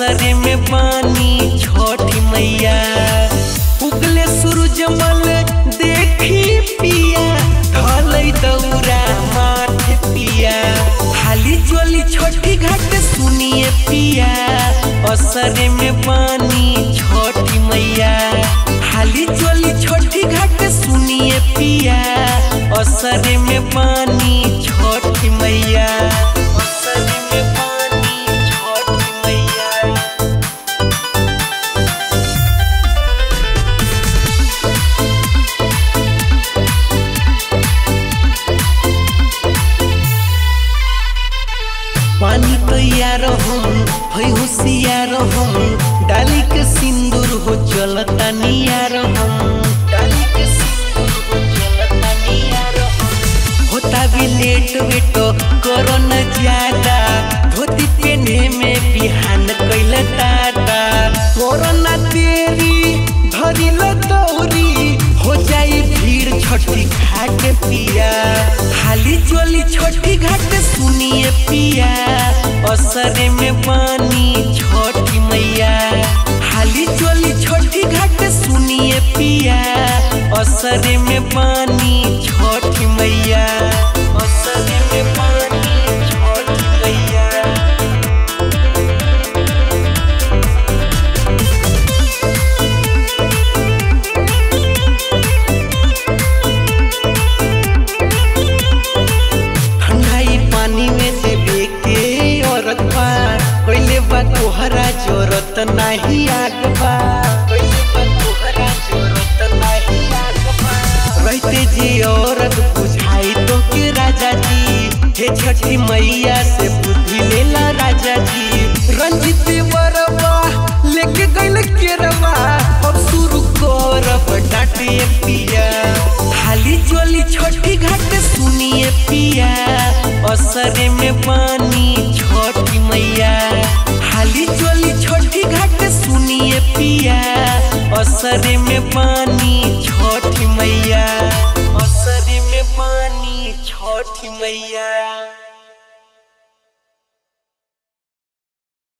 असरे में पानी छठी मैया उगले सूरज मल देखी पिया ढलै दौरा माथे पिया हाली जोली छोटी घाट सुनिए पिया असरे में पानी छठी मैया हाली जोली छोटी घाट सुनिए पिया असरे में पानी छठी मैया असरे में पानी छठी मैया पानी तैयार हम है होशियार हम डाली के सिंदूर हो चलता नियार हम डाली के सिंदूर हो चलता नियार हम होता भी लेट वेट करो न ज्यादा धोती पहने में बिहान कैल दादा कोरोना तेरी धरी ल दौरी हो जाई भीड़ छठी घाट पिया खाली जोली छोटी घाट सुनिए पिया असरे में पानी छोटी मैया खाली जोली छोटी घाट सुनिए पिया असरे में पानी छोटी मैया असरे में पानी छोटी मैया ठंडाई पानी में देवे के औरत बा कोइले बा तोहरा जरूरत नहीं आग बा कोइले बा तोहरा जरूरत नहीं आग बा रहते जे औरत बुझाई तो के राजा जी हे छठी मैया से बुद्धि लेला राजा जी रंजित बरबा लेके गइल केरवा अब शुरू करब डांटे पिया खाली जोली छोटी घाट सुनिए पिया असरे में पानी छोटी मैया खाली जोली छोटी घाट सुनिए पिया असरे में पानी छोटी मैया असरे में पानी छोटी मैया